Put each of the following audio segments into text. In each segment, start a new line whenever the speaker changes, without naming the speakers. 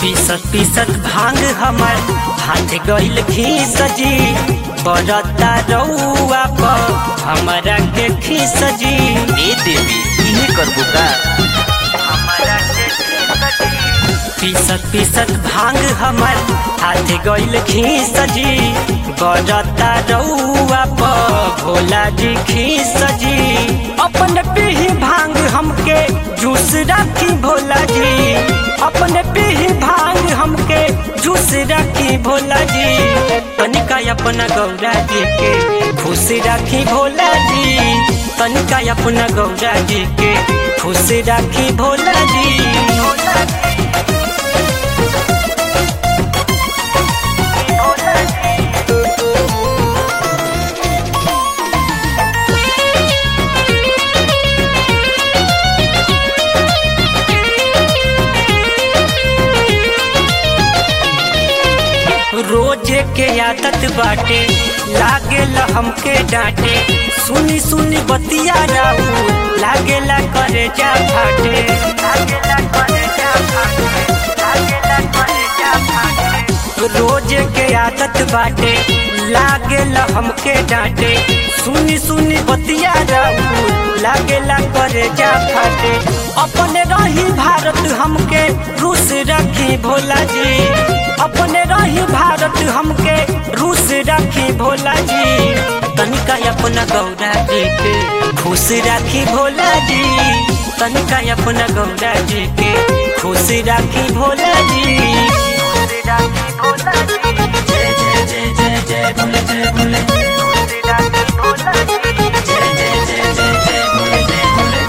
पीसत पीसत भांग हमर हाथ गइल खीस जी बरता रउआ पर हमरा के खीस जी
ए देवी इहे करबो का
हमरा के खीस जी पीसत पीसत भांग हमर हाथ गइल खीस जी बरता रउआ पर भोला जी खीस जी अपन पीही भांग हमके जूस राखी भोला जी अपन पीही भांग हमके जूस राखी भोला जी तनिका अपना गौरा जी के खुश राखी भोला जी तनिका अपना गौरा जी के खुश राखी भोला जी रोजे के आदत बाटे लागेला हमके डांटे सुनी सुनी बतिया राऊ लागेला करे जा फाटे लागेला करे जा फाटे लागेला करे जा फाटे रोजे के आदत बाटे लागेला हमके डांटे सुनी सुनी बतिया राऊ लागेला करे जा फाटे अपने रही भारत हमके रूस रखी भोला जी अपने रही भारत हमके रूस रखी भोला जी तनिका अपना गौरा जी के खुश राखी भोला जी तनिका अपना गौरा जी के खुश राखी भोला जी खुश राखी भोला जी जय जय जय जय जय भोले जय भोले खुश राखी भोला जी जय जय जय जय जय भोले जय भोले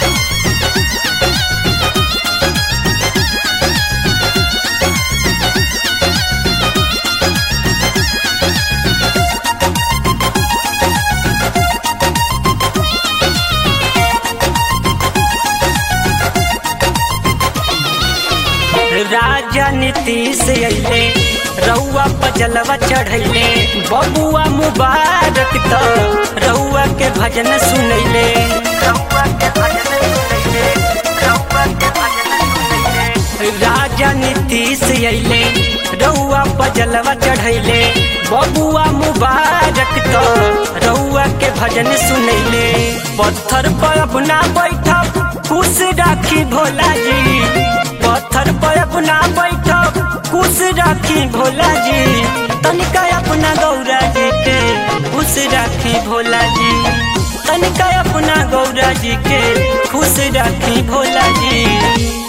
राजा नीतीश अइले रउआ पजलवा चढ़ैले बबुआ मुबारक त रउआ के भजन सुनैले रउआ के भजन सुनैले रउआ के भजन सुनैले राजा नीतीश अइले रउआ पजलवा चढ़ैले बबुआ मुबारक त रउआ के भजन सुनैले पत्थर पर अपना बैठब खुश राखी भोला जी पत्थर पर अपना बैठब खुश राखी भोला जी तनिका अपना गौरा जी के खुश राखी भोला जी तनिका अपना गौरा जी के खुश राखी भोला जी